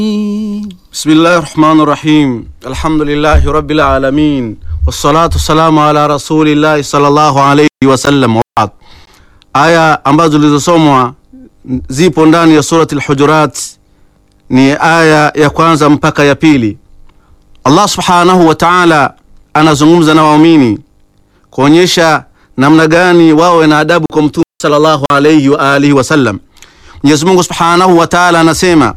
Bismillahi rahmani rahim alhamdulillahi rabbil alamin wassalatu wassalamu ala rasulillahi sallallahu alayhi wasallam. Wabaad, aya ambazo zilizosomwa zipo ndani ya surati al-Hujurat, ni aya ya kwanza mpaka ya pili. Allah subhanahu wa ta'ala anazungumza na waumini kuonyesha namna gani wawe na adabu kwa mtume sallallahu alayhi wa alihi wasallam. Mwenyezi Mungu subhanahu wa ta'ala anasema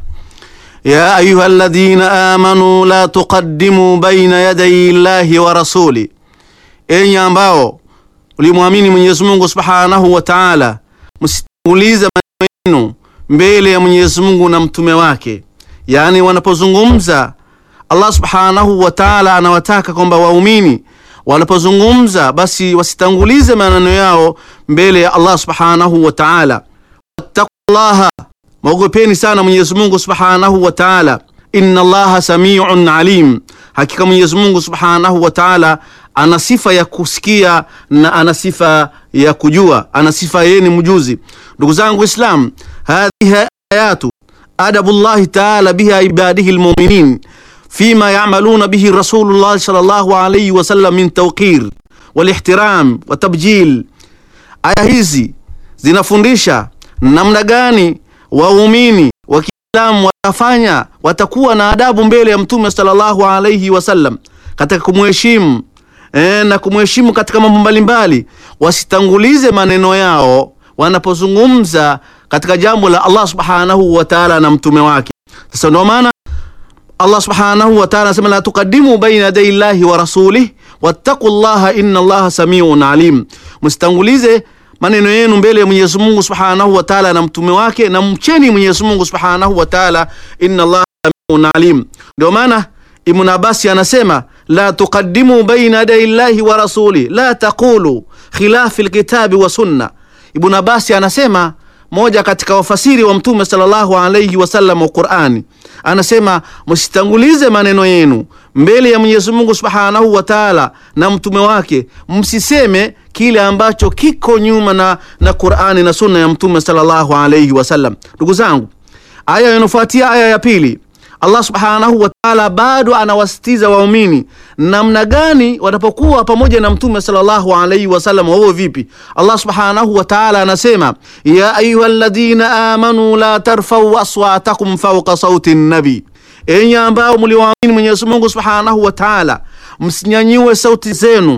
ya ayuha alladhina amanu la tuqaddimu baina yaday llahi wa rasuli, enyi ambao ulimwamini Mwenyezi Mungu subhanahu wa ta'ala, msitangulize maneno yenu mbele ya Mwenyezi Mungu na mtume wake. Yani wanapozungumza Allah subhanahu wa ta'ala anawataka kwamba waumini wanapozungumza basi wasitangulize maneno yao mbele ya Allah subhanahu wa ta'ala. Wattaqullaha, mwogopeni sana Mwenyezi Mungu subhanahu wa ta'ala. Inna Allaha samiun alim, hakika Mwenyezi Mungu subhanahu wa ta'ala ana sifa ya kusikia na ana sifa ya kujua, ana sifa yeye ni mjuzi. Ndugu zangu Islam, hadhihi ayatu adabullahi ta'ala biha ibadihi almu'minin fima yamaluna bihi rasulullah sallallahu alayhi wasallam min tawqir walihtiram wa tabjil. Aya hizi zinafundisha namna gani waumini wa Kiislamu watafanya watakuwa na adabu mbele ya mtume sallallahu alayhi wasallam katika kumheshimu e, na kumheshimu katika mambo mbalimbali, wasitangulize maneno yao wanapozungumza katika jambo la Allah subhanahu wa ta'ala na mtume wake. Sasa ndio maana Allah subhanahu wa ta'ala anasema la tuqaddimu baina yaday llahi wa rasulih wattaqullaha inna Allaha samiun alim, msitangulize maneno yenu mbele ya Mwenyezi Mungu subhanahu wa ta'ala na mtume wake, na mcheni Mwenyezi Mungu subhanahu wa ta'ala, inna Allaha samiun alim. Ndio maana Ibn Abbas anasema la tuqaddimu baina yaday llahi wa rasuli la taqulu khilafi alkitabi wa sunna. Ibn Abbas anasema moja katika wafasiri wa mtume sallallahu alayhi wasallam wa Qur'ani anasema msitangulize maneno yenu mbele ya Mwenyezi Mungu Subhanahu wa Ta'ala na mtume wake, msiseme kile ambacho kiko nyuma na, na Qur'ani na sunna ya mtume sallallahu alayhi wasallam. Ndugu zangu, aya inafuatia aya ya pili, Allah Subhanahu wa Ta'ala bado anawasitiza waumini namna gani watapokuwa pamoja na mtume sallallahu alayhi wasallam, wao vipi? Allah Subhanahu wa Ta'ala anasema ya ayyuhalladhina amanu la tarfau aswatakum fawqa sauti nabi, enyi ambao mliwaamini Mwenyezi Mungu Subhanahu wa Ta'ala, msinyanyue sauti zenu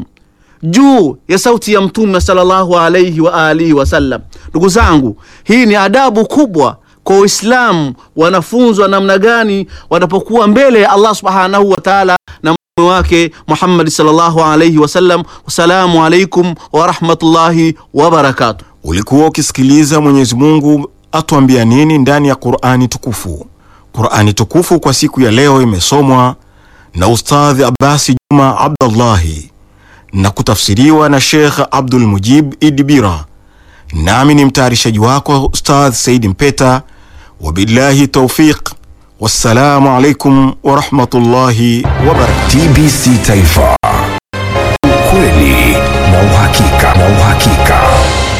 juu ya sauti ya mtume sallallahu alayhi wa alihi wasallam. Ndugu zangu, hii ni adabu kubwa kwa Uislamu wanafunzwa namna gani wanapokuwa mbele ya Allah subhanahu wa ta'ala na mtume wake Muhammad sallallahu alayhi wasallam. Wassalamu alaikum wa rahmatullahi wa barakatuh. Ulikuwa ukisikiliza Mwenyezi Mungu atuambia nini ndani ya Qur'ani tukufu. Qur'ani tukufu kwa siku ya leo imesomwa na Ustadhi Abbasi Juma Abdallahi na kutafsiriwa na Sheikh Abdul Mujib Idibira, nami ni mtayarishaji wako Ustadh Saidi Mpeta. Wabillahi taufiq, wassalamu alaikum warahmatullahi wabarakatuh. TBC Taifa, ukweli na uhakika na uhakika.